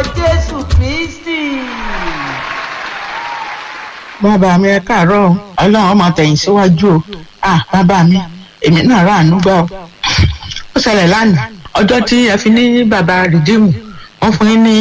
jésù kristi. bàbá mi ẹ káàárọ̀ o. ọlọ́run ọmọ tẹ̀yìn síwájú o ah bàbá mi èmi náà rà àánú gbà o. ó ṣẹlẹ̀ lánàá ọjọ́ tí ẹ fi ní bàbá rìdíìmù wọ́n fún yín ní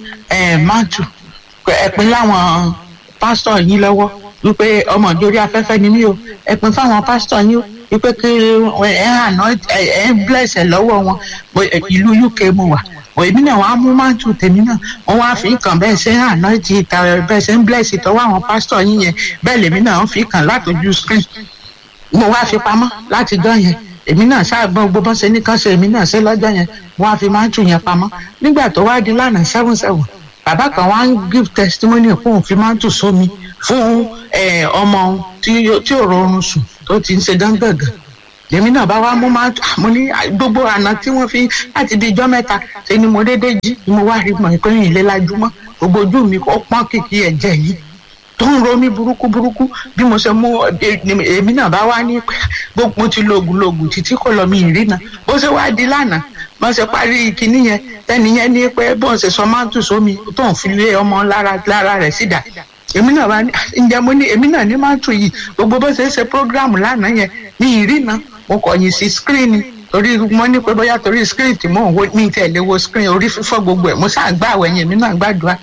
máàtù ẹ̀pin láwọn pásítọ̀ yín lọ́wọ́ wípé ọmọ ìjórí afẹ́fẹ́ ni mí o ẹ̀pin fáwọn pásítọ̀ yín o wípé kí ẹ àná ẹ ń blẹ̀sẹ̀ lọ́wọ́ wọn ìlú uk mo wà èmi náà wàá mú máàtù tèmi náà wọn wá fi kàn bẹ́ẹ̀ ṣe àná ti ìta bẹ́ẹ̀ ṣe ń blẹ̀sì tọwọ́ àwọn pásítọ̀ yín yẹn bẹ́ẹ̀ lèmi náà ń fi kàn látọjú screen mo wá fi pamọ́ láti dán yẹn èmi náà ṣáàgbọ́n gbogbo ṣe ní kán ṣe èmi náà ṣe lọ́jọ́ yẹn wọ́n á fi máàtù yẹn pamọ́ nígbà tó wá di lánàá seven seven bàbá kan wá ń give testimony fún òun fi máàtù sómi fún ọmọ tí ò rọrùn sùn tó ti ń ṣe gángàngàn lèmi náà bá wá mú máàtù mo ní gbogbo àná tí wọ́n fi láti di ijọ́ mẹ́ta ṣe ni mo déédéé jí ni mo wá rí mọ̀ ìpín ìlélájúmọ́ gbogbo ojú mi ó pọ́n kìkì ẹ̀jẹ̀ yìí tó ń ro mí burúkú burúkú bí mo ṣe mú èmi náà bá wá ní pé gbogbo mo ti lo oògùn lo oògùn títí kò lọ mi ìrìnà bó ṣe wá di lánàá bó ṣe parí kinní yẹn tẹ́ni yẹn ní pé bó ṣe sọ máàtù sómi tó ń fi lé ọmọ lára lára rẹ̀ sídà èmi náà bá ní ǹjẹ́ mo ní èmi náà ní máàtù yìí gbogbo bó ṣe ṣe prógráàmù lánàá yẹn ní ìrìnà mo kọ̀yìn sí skírínì torí mo ní pé bóyá torí skírínì tí mò ń wo mi tẹ̀lé wo skírínì orí fífọ́ gbogbo ẹ̀ mo ṣáà gbá àwẹ̀yìn èmi náà gbàdúrà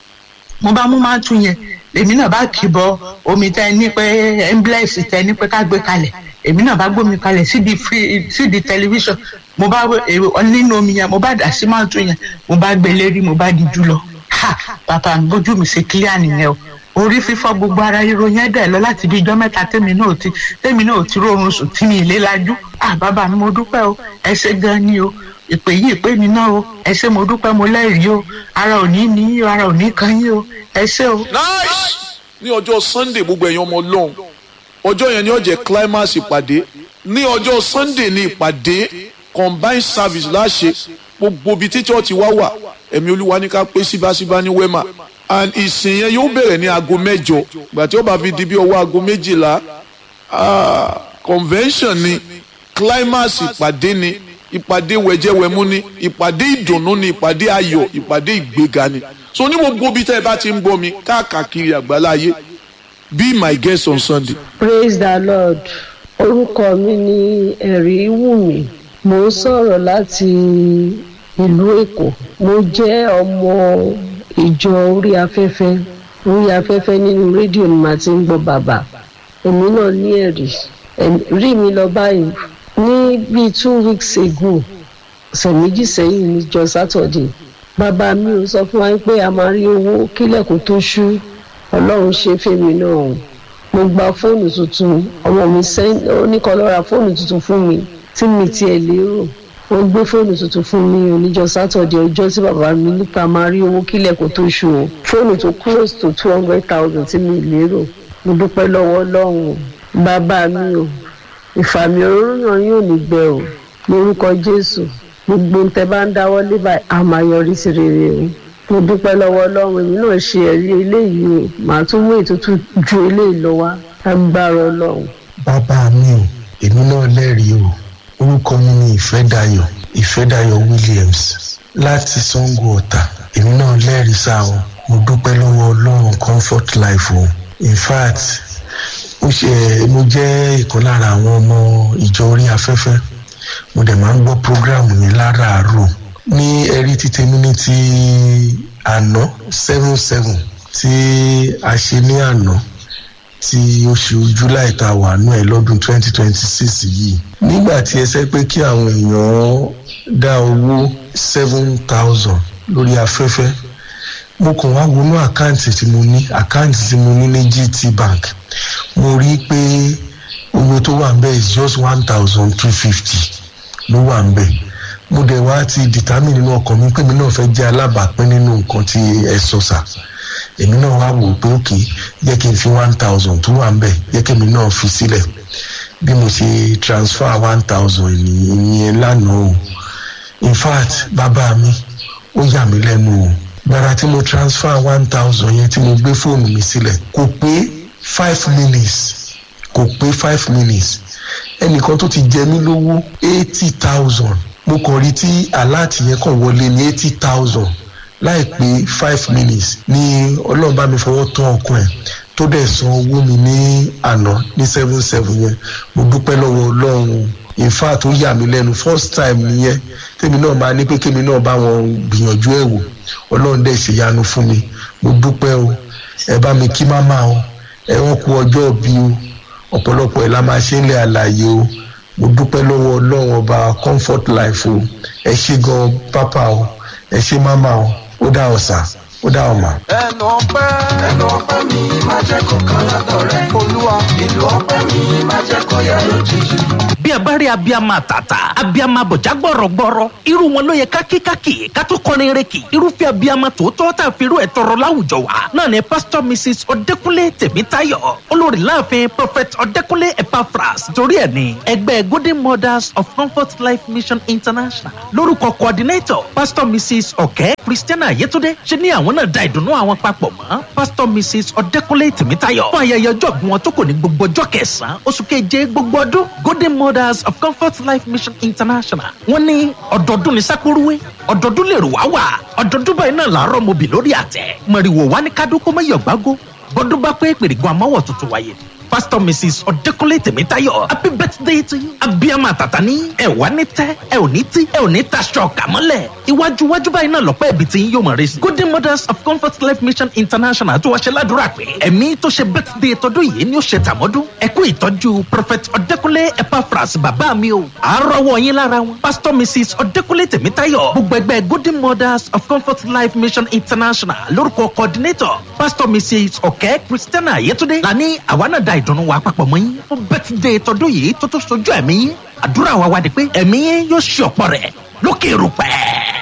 mo bá mú máàtù yẹn èmi náà bá kì bọ omi tẹ ní pé emblex tẹ ní pé ká gbé kalẹ̀ èmi náà bá gbómi kalẹ̀ sídi free sídi tẹlifíṣàn mo bá nínú omi yẹn mo bá dà sí máàtù yẹn mo bá gbé lérí mo bá di jù lọ ha bàbá mi bójú mi ṣe clear nìyẹn o orí fífọ́ gbogbo ara ríro yẹn dẹ̀ lọ láti bí ijọ́ mẹ́ta tèmi náà ti tèmi náà ti rọrùn sùn tí mi ìlé lajú ah bàbá mi mo dúpẹ́ o ẹ ṣé gan ni o ìpè yìí ìpè mi náà o ẹ ṣé mo dúpẹ́ mo lẹ́rìí o ara ò ní ní ara ò ní kan yín o ẹ ṣé o. nice ní ọjọ́ sunday gbogbo ẹ̀yin ọmọ ọlọ́run ọjọ́ yẹn ni ó jẹ́ climax ìpàdé ní ọjọ́ sunday ní ìpàdé combined service láṣẹ gbogbo ibi tí chọ́ọ̀tì wá wà ẹ̀mí olúwa ní ká pé síbáṣíbá ní wema and ìsìn yẹn yóò bẹ̀rẹ̀ ní aago mẹ́jọ gbà tí ó bá fi di bí ọwọ́ aago méjìlá convention ni climax ìpàdé ni ìpàdé wẹ̀jẹ̀wẹ̀mú ni ìpàdé ìdùnnú ni ìpàdé ayọ̀ ìpàdé ìgbéga ni so ní gbogbo ibi tẹ́ ẹ bá ti ń gbọ́ mi káàkiri àgbáláyé be my guest on sunday. praise the lord orúkọ mi ní ẹ̀rí wùmí mo ń sọ̀rọ̀ láti ìlú èkó mo jẹ́ ọmọ ìjọ orí afẹ́fẹ́ orí afẹ́fẹ́ nínú rédíò ni màá ti ń gbọ́ bàbá èmi náà ní ẹ̀rí rí mi lọ báyìí ní bíi two weeks ago ọ̀sẹ̀ méjì sẹ́yìn níjọ sátọ̀dẹ̀ bàbá mi ò sọ fún wa pé a máa rí owó kílẹ̀kùn tó ṣú ọlọ́run ṣe fèmí náà mo gba fóònù tuntun ọmọ mi oníkan lọ ra fóònù tuntun fún mi tí mi tiẹ̀ lérò wọ́n gbé fóònù tuntun fún mi oníjọ sátọ̀dẹ̀ ọjọ́ tí bàbá mi nípa máa rí owó kílẹ̀kùn tó ṣú o fóònù tó close to two hundred thousand tí mi lérò mo dúpẹ́ lọ́wọ́ ọlọ́run bàbá mi o ìfàmì òróró náà yóò ní gbẹ o lórúkọ jésù gbogbo ń tẹ bá ń dáwọ́ lébà á máa yọrí sí rere o mo dúpẹ́ lọ́wọ́ ọlọ́run èmi náà ṣe ẹ̀rí eléyìí o màá tún mú ètùtù ju eléyìí lọ wá agbára ọlọ́run. bàbá mi o èmi náà lẹ́rìí o orúkọ mi ni ìfẹ́dayọ̀ ìfẹ́dayọ̀ williams láti sango ọ̀tà èmi náà lẹ́rìí sá o mo dúpẹ́ lọ́wọ́ ọlọ́run comfort life o in fact ó ṣe mo jẹ́ ìkan lára àwọn ọmọ ìjọ orí afẹ́fẹ́ mo dẹ̀ máa ń gbọ́ programu yẹn láràárọ̀ ní ẹ̀rí títí mi ní ti àná seven seven tí a ṣe ní àná tí oṣù july ta wà nù ẹ lọ́dún twenty twenty six yìí nígbà tí ẹ sẹ́ pé kí àwọn èèyàn dá owó seven thousand lórí afẹ́fẹ́ mo kàn wá wọnú àkáǹtì tí mo ní àkáǹtì tí mo ní ní gt bank mo rí i pé owó tó wà ń bẹ̀ is just one thousand two fifty ló wà ń bẹ̀ mo dẹ̀ wá ti determine nínú ọkàn mi pé mi náà fẹ́ jẹ́ alábàápín nínú nǹkan tí ẹ sọ sà èmi náà wá wò pé òkè jẹ́ kí n fi one thousand tó wà ń bẹ̀ jẹ́ kí èmi náà fi sílẹ̀ bí mo ṣe transfer one thousand ìyẹn lánàá o in fact bàbá mi ó yà mí lẹ́nu o gbàrà tí mo transfer one thousand yẹn tí mo gbé fóònù mi sílẹ̀ kò pé five minutes kò pé five minutes ẹnìkan tó ti jẹ mí lówó eighty thousand mo kàn rí tí aláàtì yẹn kàn wọlé ní eighty thousand láìpé five minutes ní ọlọ́run bá mi fọwọ́ tán ọkàn ẹ̀ tó dẹ̀ san owó mi ní àná ní seven seven yẹn mo dúpẹ́ lọ́wọ́ ọlọ́run in fact ó yà mí lẹ́nu first time nìyẹn tèmi náà máa ní pé kémi náà bá wọn gbìyànjú ẹ̀ wò ọlọ́run dẹ̀ ṣèyanu fún mi mo dúpẹ́ o ẹ bá mi kí máma o ẹ wọ́n kú ọjọ́ bí o ọ̀pọ̀lọpọ̀ ẹ̀ la máa ṣe ń lẹ̀ àlàyé o mo dúpẹ́ lọ́wọ́ ọlọ́run ọba comfort life o ẹ ṣe gan pápá o ẹ ṣe máma o ó dá ọ̀sà ó dá ọ̀mà. ẹnu ọpẹ́ ẹnu ọpẹ́ mi má jẹ́ kó kan lọ́dọ̀ rẹ olúwa ìlú ọpẹ́ mi má jẹ́ kó yẹ lójijì. bí a bá rí abiyama tata abiyama bọ̀já gbọ̀rọ̀gbọ̀rọ̀ irú wọn ló yẹ kákíkákì ká tó kọrin reki irúfẹ́ abiyama tòótọ́ tá a fi irú ẹ̀ tọrọ láwùjọ wa náà ni pastor mrs ọ̀dẹ́kúnlé tèmítáyọ̀ olórí láàfin prophet ọ̀dẹ́kúnlé epaphras torí ẹ̀ ní ẹgbẹ́ golden mothers of comfort life mission international lórúkọ coordinator pastor mrs ọ̀kẹ́ christiana yetunde ṣe ní àwọn náà da ìdùnnú àwọn papọ̀ mọ́ pastor mrs ọ̀dẹ́kúnlé tèmítáyọ̀ fún ayẹyẹ ọjọ́ ìgbìmọ̀ wọn tó kò ní gbogbo ọjọ́ kẹsàn-án oṣù keje gbogbo ọdún golden mothers of comfort life mission international wọ́n ní ọ̀dọ́dún ní sákúrúwé ọ̀dọ́dún lè rò wá wà ọ̀dọ́dún báyìí náà làárọ̀ mobi lórí àtẹ mọ̀rìwò wá ní kádókó mẹ́yọ̀gbágó bọ́dún bá pé pèrègùn àmọ́wọ̀ tuntun wáyé pastor mrs ọ̀dẹ́kúnlé tèmítáyọ̀ happy birthday to you abiyama tata ní ẹ wá ní tẹ́ ẹ ò ní tí ẹ ò ní taṣọ kàmọ́lẹ̀ iwájú iwájú báyìí náà lọ́pẹ́ ibi tí yóò mọ̀ rẹ sí golden mothers of comfort life mission international tó wá ṣe ládùúrà pé ẹ̀mí tó ṣe birthday tọdún yìí ni ó ṣe tàmọ́dún ẹ kú ìtọ́jú prophet ọ̀dẹ́kúnlé epaphras bàbá mi o àárọ̀wọ̀ yín lára wọn pastor mrs ọ̀dẹ́kúnlé tèmítáyọ̀ gbogbo ẹgbẹ́ golden mothers of comfort life mission international lórúkọ coordinator pastor mrs ọ̀kẹ́ christiana yetunde lani àwa náà da ìdùnnú wa papọ̀ mọ́ yín fún birthday tọdún yìí tó tó sojú ẹ̀mí yín àdúrà wa wá di pé ẹ̀mí yín yóò ṣe ọ̀pọ̀ rẹ̀ lókè rúpẹ́.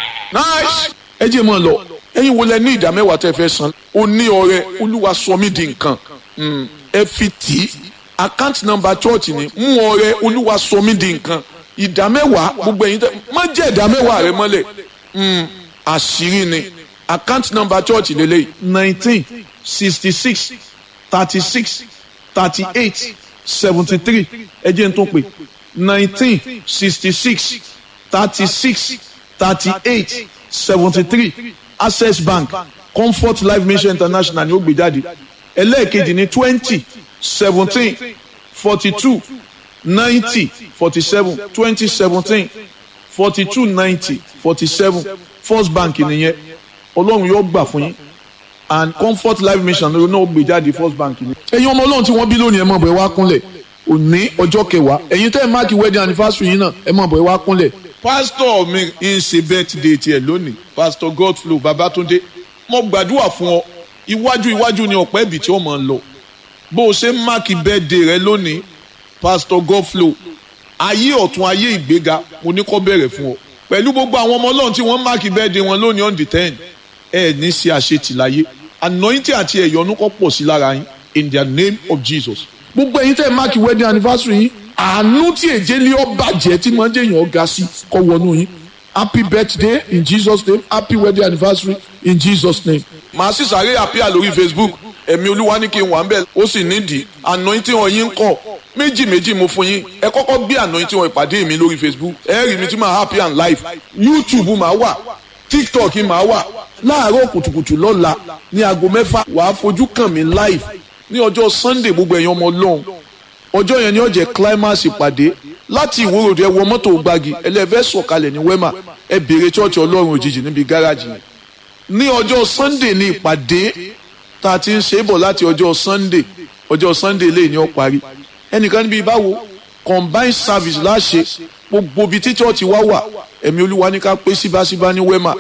nice ẹ jẹ́ mọ́ ọ lọ ẹ̀yin wo lẹ ní ìdá mẹ́wàá tẹ́ fẹ́ san o ní ọrẹ olúwa sọ mí di nǹkan Mm, ẹ fi tì í account number church ni mú ọrẹ olúwa sọ mí di nǹkan ìdá mẹ́wàá gbogbo ẹ̀yin tẹ́ má jẹ́ ìdá mẹ́wàá rẹ mọ́lẹ̀ Mm, àṣírí ni account number church lélẹ́yìí nineteen sixty six thirty six thirty eight seventy three ẹ jẹ́ n tó pè nineteen sixty six thirty six thirty eight seventy three access bank comfort life mission international ni ó gbé jáde ẹlẹ́ẹ̀kejì ní twenty seventeen forty two ninety forty seven twenty seventeen forty two ninety forty seven first bank nìyẹn ọlọ́run yóò gbà fún yín and comfort life mission ló náà gbé jáde first bank ni. ẹ̀yin ọmọ ọlọ́run tí wọ́n bí lónìí ẹ̀ mọ̀ bọ̀ ẹ wá kúnlẹ̀ òní ọjọ́ kẹwàá ẹ̀yin tẹ́ ẹ̀ máàkì wedding anniversary yín náà ẹ̀ mọ̀ bọ̀ ẹ wá kúnlẹ̀. pásítọ̀ mi ń ṣe birthday tiẹ̀ lónìí pásítọ̀ godflow babatunde mo gbàdúrà fún ọ iwájú iwájú ni ọ̀pẹ́ ibì tí ó mọ̀ ń lọ bó o ṣe ń máàkì birthday rẹ lónìí pásítọ̀ godflow ayé ọ̀tún ayé ìgbéga mo ní kọ́ bẹ̀rẹ̀ fún ọ pẹ̀lú gbogbo àwọn ọmọ ọlọ́run tí wọ́n máàkì birthday wọn lónìí on the ten ẹ ní ṣe àṣetì láyé anointing àti ẹ̀yọ́nú kọ́ pọ̀ sí lára yín in the name of jesus gbogbo ẹ̀yin tẹ́ ẹ máàkì wedding anniversary yín àánú tí èjé lé ọ bàjẹ́ tí mọ̀ ń jẹ́ èèyàn ga sí kọ́ wọnú yín happy birthday in jesus name happy wedding anniversary in jesus name. màá sì sáré àpíà lórí facebook ẹ̀mí olúwa ní kí n wà ń bẹ̀ ó sì nídìí anointing ọ̀yin kọ̀ méjì méjì mo fún yín ẹ kọ́kọ́ gbé anointing ọ̀ ìpàdé mi lórí facebook ẹ rí mi tí màá happy and live youtube màá wà tiktok màá wà láàárọ̀ kùtùkùtù lọ́la ní aago mẹ́fà wàá fojú kàn mí live ní ọjọ́ sunday gbogbo ẹ̀yin ọmọ ọlọ́run ọjọ́ yẹn ni ó jẹ́ climax ìpàdé láti ìwòròdú ẹ wọ mọ́tò gbági ẹlẹ́fẹ́ sọ̀kalẹ̀ ní wema ẹ béèrè chọ́ọ̀chì ọlọ́run òjijì níbi gáràjì yẹn ní ọjọ́ sunday ní ìpàdé tá a ti ń ṣe é bọ̀ láti ọjọ́ sunday ọjọ́ sunday lè ní ó parí ẹnìkan níbi báwo combined service láṣẹ gbogbo ibi tí chọ́ọ̀chì wá wà ẹ̀mí olúwa ní ká pé síbáṣíbá ní wema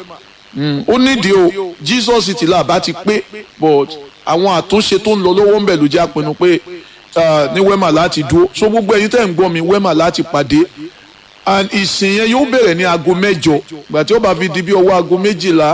ó nídìí o jesus ti là bá ti pé but àwọn àtúnṣe tó ń lọ lọ́wọ́ ń bẹ̀ ló jẹ́ àpinnu pé ní wema láti dúró so gbogbo ẹ̀yin tẹ́ ń gbọ́ mi wema láti pàdé and ìsìn yẹn yóò bẹ̀rẹ̀ ní aago mẹ́jọ gbà tí ó bá fi di bí ọwọ́ aago méjìlá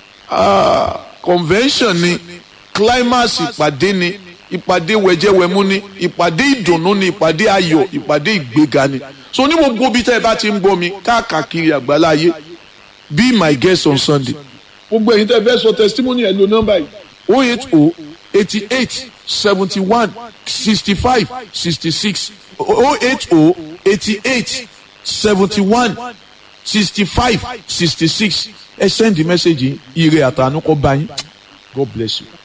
convention ni climax ìpàdé ni ìpàdé wẹ̀jẹ̀wẹ̀mú ni ìpàdé ìdùnnú ni ìpàdé ayọ̀ ìpàdé ìgbéga ni so ní gbogbo bí tẹ́ ẹ bá ti ń gbọ́ mi káàkiri àgbáláyé be my guest on sunday gbogbo ẹ̀yin tẹ́ fẹ́ sọ testimony ẹ̀ lo nọ́mbà yìí o eight o eighty eight seventy one sixty five sixty six o eight o eighty eight seventy one sixty five sixty six ẹ send the message yìí ire àtàánú kọ́ bá yín God bless you.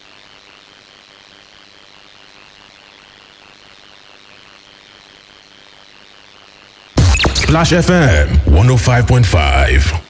Splash FM 105.5.